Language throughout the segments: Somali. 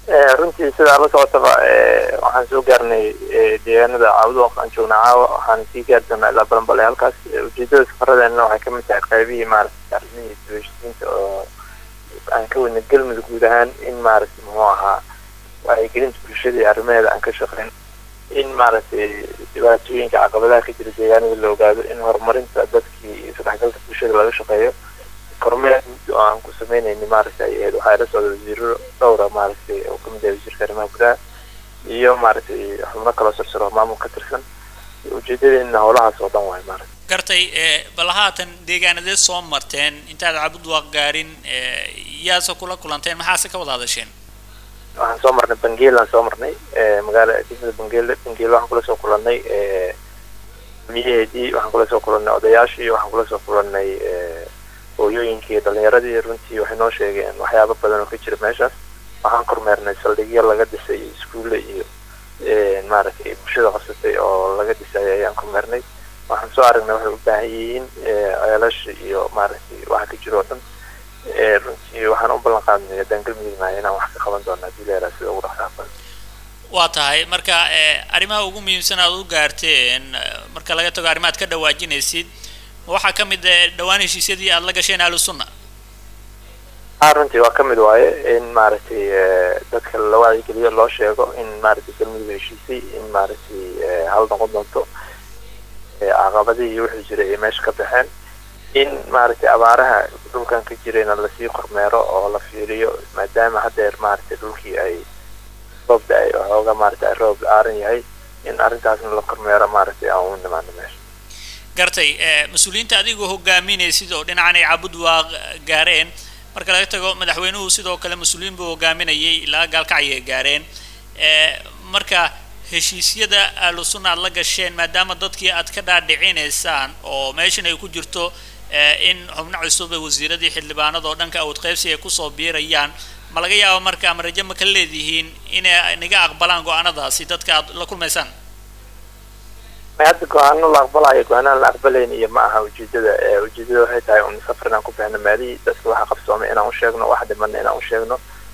runtii sidaa la socotaba waxaan soo gaarnay deegaanada caawada aan joognaa caawa waxaan sii gaari doonaa ilaa balanbale halkaas ujeedada safaradeenna waxay kamid tahay qaybihii maaragtay arrimihii dibashisiinta oo aan ka wadna galmudug guud ahaan in maaragtay muxuu ahaa wacyigelinta bulshada iyo arrimaheeda aan ka shaqeyn in maaragtay dhibaatooyinka caqabadaha ka jira deegaanada la ogaado in horumarinta dadkii iyo isdhexgalka bulshada laga shaqeeyo kormeer guud oo aan ku sameynayni maaragtay ay ahayd waxaa ila socda wasiiro dhowra maaragtay oo kamid yahay wasiirka arrimaha gudaha iyo maaragtay xubno kaloo sarsaro maamul ka tirsan ujeedadeena howlahaas oo dhan waay maaragtay gartay bal haatan deegaanadeed soo marteen intaad cabudwaaq gaarin yaase kula kulanteen maxaase ka wada hadasheen waxaan soo marnay bangeel aan soo marnay magaala degmada bangeel bangeel waxaan kula soo kulannay miyaheedii waxaan kula soo kulannay odayaashii waxaan kula soo kulannay hooyooyinkii dhalinyaradii runtii waxay noo sheegeen waxyaabo badan oo ka jira meeshaas waxaan kormeernay saldhigyo laga dhisay iskuulle iyo maaragtay bulshada qabsatay oo laga dhisay ayaan kormeernay waxaan soo aragnay waxay u baahan yihiin ceelasha iyo maaragtay waxa ka jira oo dhan runtii waxaan u ballan qaadnay haddaan galmudugnahay inaan wax ka qaban doono haddii leeraa sida ugu dhaqsaha badan waa tahay marka arrimaha ugu muhiimsan aad u gaarteen marka laga tago arrimaad ka dhawaajinaysid waxaa ka mid dhawaan heshiisyadii aada la gasheen ahlu sunna a runtii waa kamid waaye in maaragtay dadka la wacyigeliyo loo sheego in maaragtay galmudug heshiisay in maaragtay hal noqon doonto caqabadihii wixii jiray ay meesha ka baxeen in maaragtay abaaraha dhulkan ka jirayna lasii kormeero oo la fiiriyo maadaama haddeer maaragtay dhulkii ay roob da-ay waxooga maaragtay roob aaran yahay in arrintaasna la kormeero maaragtay aan u nimaano meesha gartay mas-uuliyiinta adigoo hogaaminaysid oo dhinacan ay cabudwaaq gaareen marka laga tago madaxweynuhu sidoo kale mas-uuliyiin buu hogaaminayay ilaa gaalkacyay gaareen marka heshiisyada ahlu sunna aad la gasheen maadaama dadkii aad ka dhaadhicinaysaan oo meeshan ay ku jirto in xubno cusub ee wasiiradii xildhibaanada oo dhanka awood qaybsi ay kusoo biirayaan ma laga yaabo marka ama rajo ma ka leedihiin inay naga aqbalaan go-aanadaasi dadka aad la kulmaysaan hadda go-aano la aqbalayo go-aanaan la aqbalayn iyo ma aha ujeedada ujeedada waxay tahay un safar inaan ku bixno maalihii dadka waxa qabsoomay inaan usheegno waxa dhimana inaan usheegno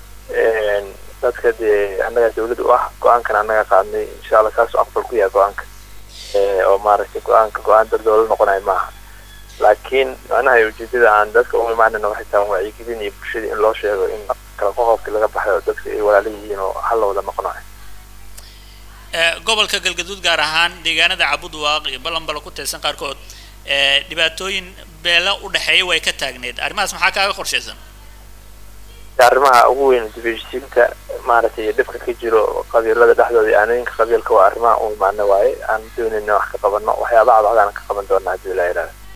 dadka dee annaga dawlad u ah go-aankan annaga qaadnay insha allah saasoo aqbal ku yahay go-aanka oo maaragtay go-aanka go-aan dad dowlad noqonayo maaha laakiin macnaha ujeedada aan dadka ugu imaanayna waxay tahay wacyigelin iyo bulshada in loo sheego in kala qoqobkii laga baxayo dadka ay walaala yihiin oo hal la wada noqonayo gobolka galgaduud gaar ahaan deegaanada cabudwaaq iyo balanbala ku tirsan qaarkood dhibaatooyin beela u dhexeeya way ka taagneed arrimahaas maxaa kaaga qorshaysan arrimaha ugu weyn dibheshiisiinta maaragtay dhibka ka jiro qabiilada dhexdooda iyo aanooyinka qabiilka waa arrimaha u imaana waaye aan doonayna wax ka qabano waxyaabaha cadcadaan ka qaban doona haddii la yidhahda